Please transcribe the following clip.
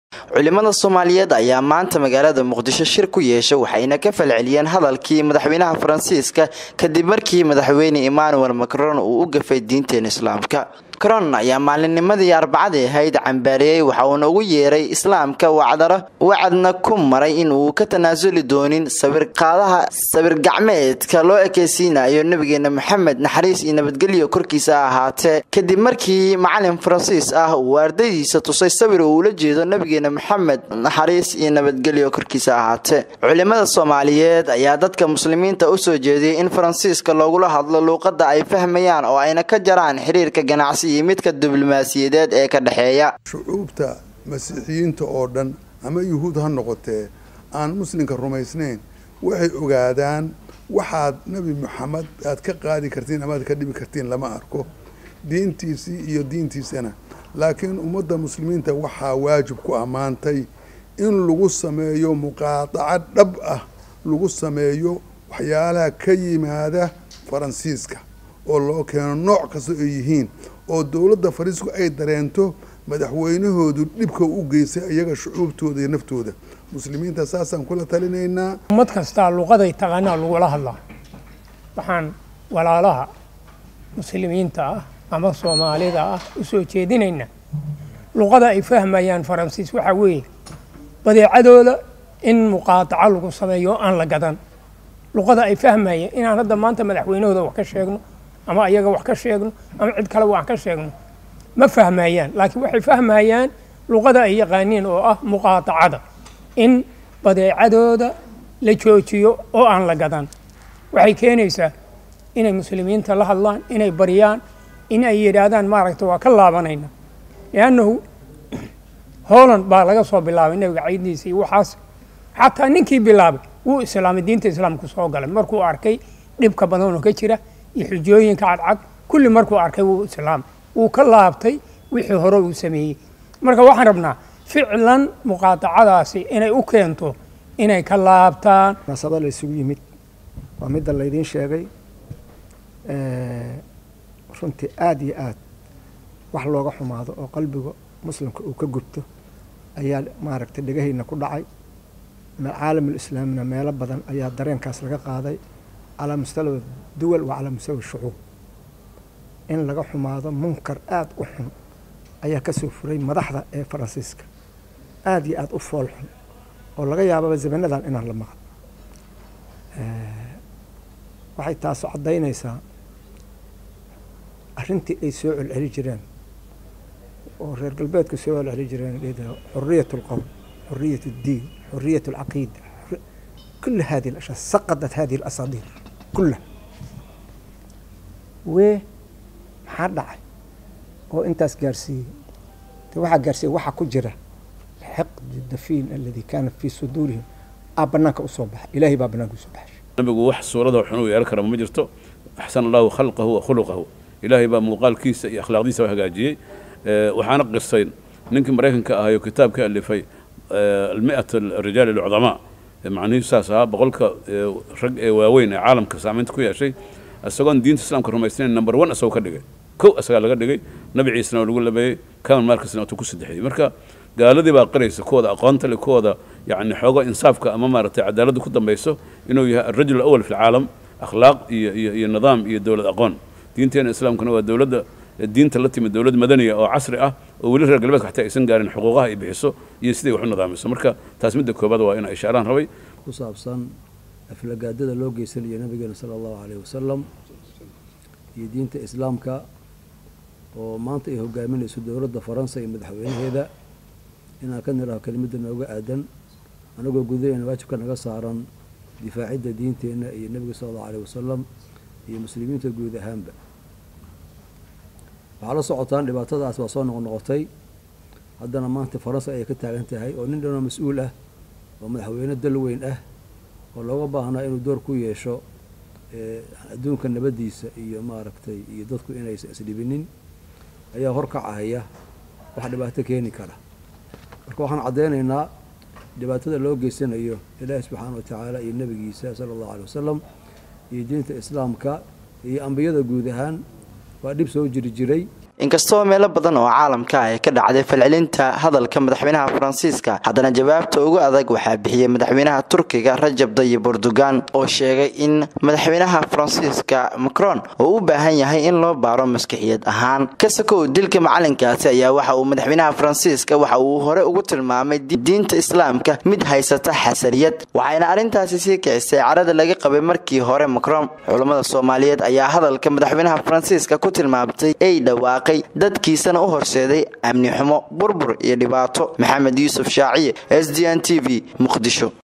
culimada soomaaliyeed ayaa maanta magaalada muqdisho shir ku yeesha waxayna ka falceliyeen hadalkii madaxweynaha faransiiska kadib markii madaxweyne emmanuel macron uu u gafay diinteena islaamka macron ayaa maalinnimadii arbacadii ahayd cambaariyey waxa uuna ugu yeeray islaamka wacdaro wacadna ku maray in uu ka tanaasuli doonin sawirqaadaha sawir-gacmeedka loo ekeysiinayo nabigeena maxamed naxariis iyo nabadgelyo korkiisa ahaatee kadib markii macalin faransiis ah uu ardaydiisa tusay sawir uu ula jeedo nabigeena maxamed naxariis iyo nabadgelyo korkiisa ahaatee culimada soomaaliyeed ayaa dadka muslimiinta usoo jeediyey in faransiiska loogula hadlo luuqada ay fahmayaan oo ayna ka jaraan xiriirka ganacsi iyo midka diblomaasiyadeed ee ka dhexeeya shucuubta masiixiyiinta oo dhan ama yuhuud ha noqotee aan muslimka rumaysnayn waxay ogaadaan waxaad nebi maxamed aad ka qaadi kartiin ama aad ka dhibi kartiin lama arko diintiisii iyo diintiisana laakiin ummadda muslimiinta waxaa waajib ku ammaantay in lagu sameeyo muqaadaco dhab ah lagu sameeyo waxyaalaha ka yimaada faransiiska oo loo keeno nooc kasta ay yihiin oo dowladda fariisku ay dareento madaxweynahoodu dhibka u geystay iyaga shucuubtooda iyo naftooda muslimiinta saasaan kula talinaynaa ummad kastaa luqaday taqaanaa lagula hadlaa waxaan walaalaha muslimiinta ah ama soomaalida ah u soo jeedinaynaa luqada ay fahmayaan faransiis waxaa weeye badeecadooda in muqaadaco lagu sameeyo aan la gadan luqada ay fahmayeen inaan hadda maanta madaxweynahooda wax ka sheegno ama ayaga wax ka sheegno ama cid kaleba wax ka sheegno ma fahmayaan laakiin waxay fahmayaan luqada ay yaqaaniin oo ah muqaadacada in badeecadooda la joojiyo oo aan la gadan waxay keenaysaa inay muslimiinta la hadlaan inay baryaan in ay yidhaahdaan maaragta waa ka laabanayna liannahu holland baa laga soo bilaabay nebiga caydiisa iyo waxaas xataa ninkii bilaabay wuu islaamay diinta islaamku soo galay markuu arkay dhibka badan oo ka jira iyo xujooyinka cadcad kulli markuu arkay wuu islaamay wuu ka laabtay wixii hore uu sameeyey marka waxaan rabnaa ficlan muqaadacadaasi inay u keento inay ka laabtaan munaasabada la isugu yimid waa midda laydiin sheegay runtii aada iyo aad wax looga xumaado oo qalbiga muslimka uu ka gubto ayaa maaragtay dhegahayna ku dhacay caalamulislaamina meelo badan ayaa dareenkaas laga qaaday calaa mustawa duwal wa calaa mustawa shucuub in laga xumaado munkar aada u xun ayaa ka soo furay madaxda ee faransiiska aada iyo aada u fool xun oo laga yaababa zamanadan inaan la maqan waxay taasu caddaynaysaa arrintii ay soo celceli jireen oo reer galbeedku soo celceli jireen xuriyat alqowl xuriyat addiin xuriyat alcaqiida كل هذه الأشياء سقطت هذه الأساطير كلها و maxaa dhacay oo intaas gaarsiiyey de waxaa gaarsiiyey waxaa ku jira xiqdi dafiin aladi kaana fii suduurihim aa banaanka usoo baxay ilaahay baa banaanka usoo baxay nabigu wax suurada xun uu yeelan kara ma jirto axsana allahu khalqahu wa khuluqahu ilaahay baa muuqaalkiisa iyo akhlaaqdiisa hagaajiyey waxaana qirsayn ninkii maraykanka ahayo kitaabka alifay almi'at arijaal alcudamaa macnihiisu saas ahaa boqolka rag ee waaweyn ee caalamka saamaynta ku yeeshay isagoon diinta islaamka rumaysnayn number one isagoo ka dhigay kow isagaa laga dhigay nabi ciisena oo lagu labeeyey kamal markasna tuu ku saddexiyey marka gaaladii baa qiraysa kuwooda aqoonta le kuwooda yacni xoogo insaafka ama maaragtay cadaaladda ku dambayso inuu yahay alrajul awal fi alcaalam akhlaaq iyo iyo iyo nidaam iyo dowlad aqoon diinteena islaamkuna waa dowladda diinta la timid dowlad madaniya oo casri ah oo weli reer galbeedka xataa aysan gaarin xuquuqaha ay bixiso iyo siday wax u nidaamiso marka taas midda koobaad waa inaa ishaaraan rabay ku saabsan aflagaadada loo geysanayo nabigeena sala allahu caleyhi wasalam iyo diinta islaamka oo maanta ay hogaaminayso dowladda faransa iyo madaxweynaheeda inaan ka nidhaho kelimadda nooga aadan anagoo gudahayna waajibka naga saaran difaacidda diinteenna iyo nebiga sala allahu caleyhi wasalam iyo muslimiinta guud ahaanba waxaa la socotaan dhibaatadaas waa soo noqnoqotay haddana maanta faransa ayay ka taagan tahay oo nin dhanoo mas-uul ah oo madaxweyne dal weyn ah oo looga baahnaa inuu door ku yeesho adduunka nabaddiisa iyo maaragtay iyo dadku inaysan isdhibinin ayaa horkacahaya wax dhibaato keeni kara marka waxaan caddeynaynaa dhibaatada loo geysanayo ilaahi subxaana wa tacaala iyo nebigiisa sala allahu aley wasalam iyo diinta islaamka iyo ambiyada guud ahaan waa dhib soo jiri jiray inkastoo meelo badan oo caalamka ay ka dhacday falcelinta hadalka madaxweynaha faransiiska haddana jawaabta ugu adag waxaa bixiyey madaxweynaha turkiga rajab dayib erdogan oo sheegay in madaxweynaha faransiiska macron uu u baahan yahay in loo baaro maskixiyad ahaan kasakow dilka macalinkaasi ayaa waxa uu madaxweynaha faransiiska waxa uu hore ugu tilmaamay diinta islaamka mid haysata xasaniyad waxayna arrintaasi sii kicisay carada laga qabay markii hore macron culammada soomaaliyeed ayaa hadalka madaxweynaha faransiiska ku tilmaamtay ay dhawaaqay dadkiisana u horseeday amni xumo burbur iyo dhibaato maxamed yuusuf shaaciye s d n t v muqdisho